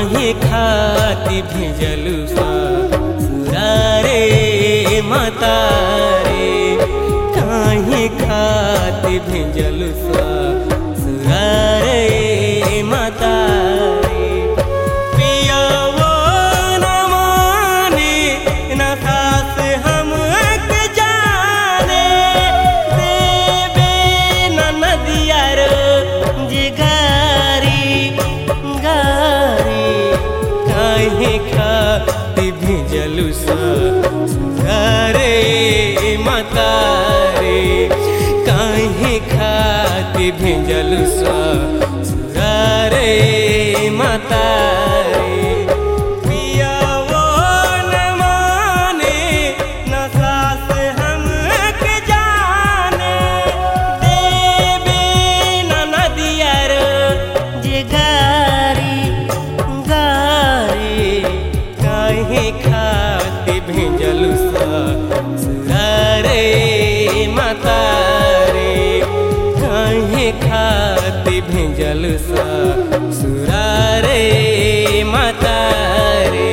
काहे खाती भेजलु ससुरारे माता रे काहे खाती भेजलु ससुरारे माता रे पियावो न माने न सास हमक जाने देवे न नदिया रो जिगारी गारी काहे खाती भेजलु ससुरारे माता रे काहे खाती भेजलु ससुरारे माता रे पियावो न माने न सास हमक जाने देवे न नदिया रो जिगारी गारी काहे खाती भेजलु ससुरारे माता रे काहे खाती भेजलु ससुरारे माता रे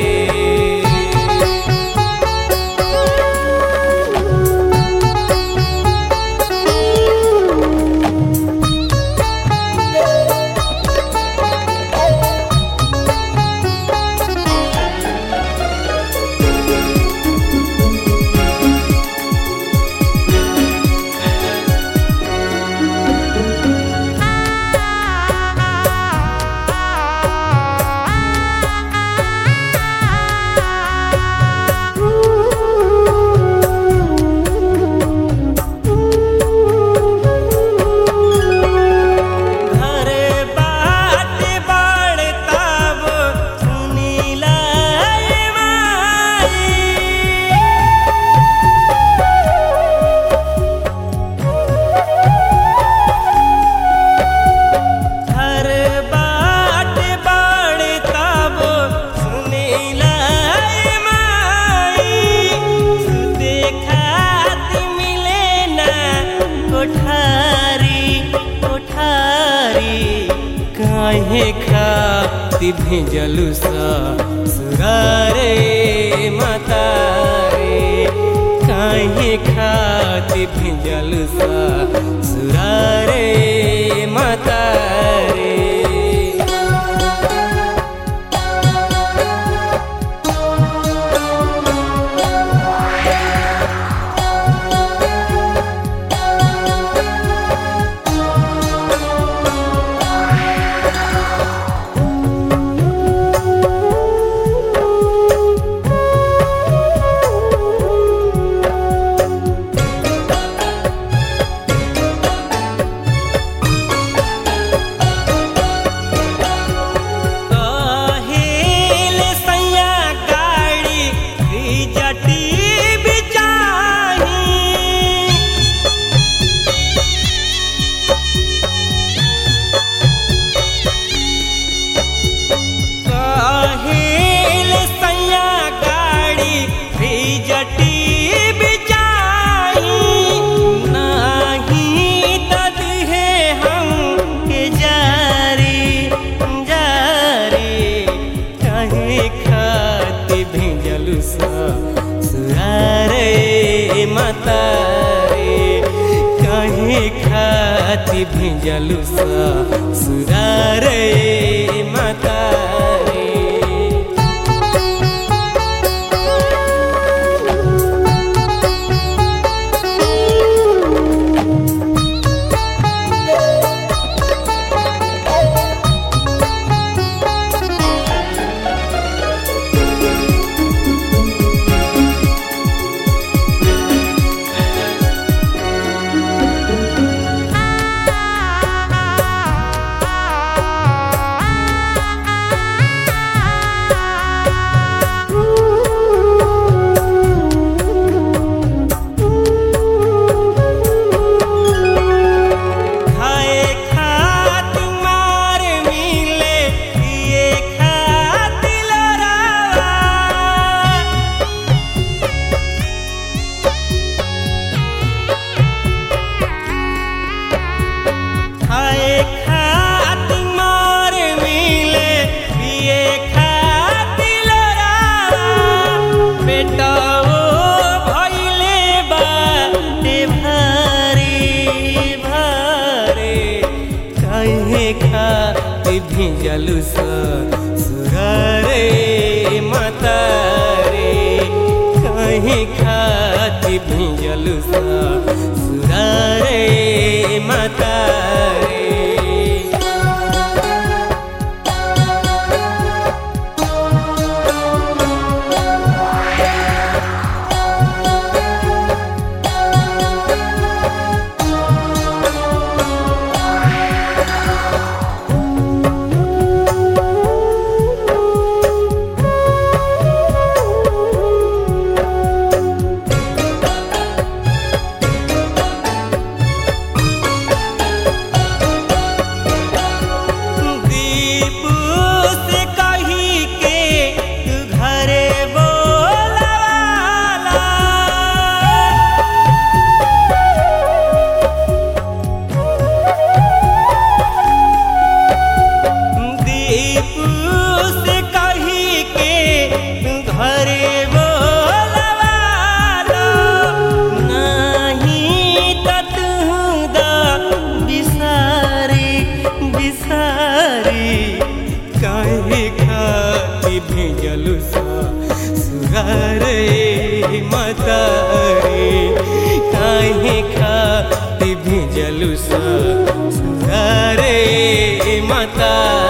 घर बाट बाड़ताब सुनीला माई घर बाट बाड़ताब सुनीला माई सुते खाती मिले ना कोठारी कोठारी काहे खाती भेजलु ससुरारे माता रे काहे खाती भेजलु ससुरारे माता रे काहेल सैया गाड़ी जटी बिचाही काहेल सैया गाड़ी जटी बिचाही नाही दद है हम के जारी जारी काहे खाती भेजलु ससुरारे माता रे काहे खाती भेजलु ससुरारे माता रे भिजलु ससुरारे माता रे कहीं खाती भिजलु ससुरारे माता रे दीपू से कही के तू घरे बोलावाला दीपू से कही के तू घरे बोलावाला नहीं त तू दा बिसारी बिसारी काहे खाती भेजलु सुरारे मतारे काहे खाती भेजलु सुरारे मतारे